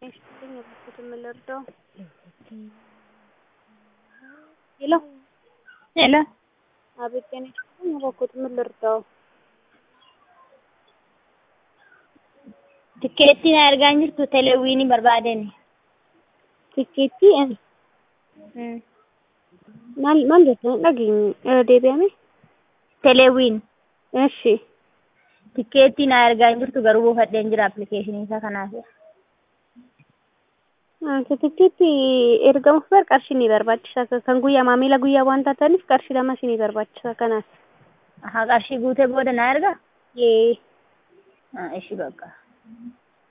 ይስጥልኝ የበኩትን ምን ልርዳው? ሄሎ ሄሎ አቤት ጤና ይስጥልኝ የበኩትን ምን ልርዳው? Tikkeettiin argaa jirtu teleewwiinii barbaadani. Tikkeettii ani maal maal jettan dhageenye irra deebi'ame? Teleewwiin Eshi tikkeettiin argaa jirtu garuu buufadheen jira appilikeeshinii isaa kanaaf. tikkeettii ergamuuf bar qarshii ni barbaachisa kan guyyaa maamila guyyaa waan taataniif qarshii lama isinii barbaachisa kanaaf. Haa qarshii guutee booda na ergaa? Yee Ishii bakka.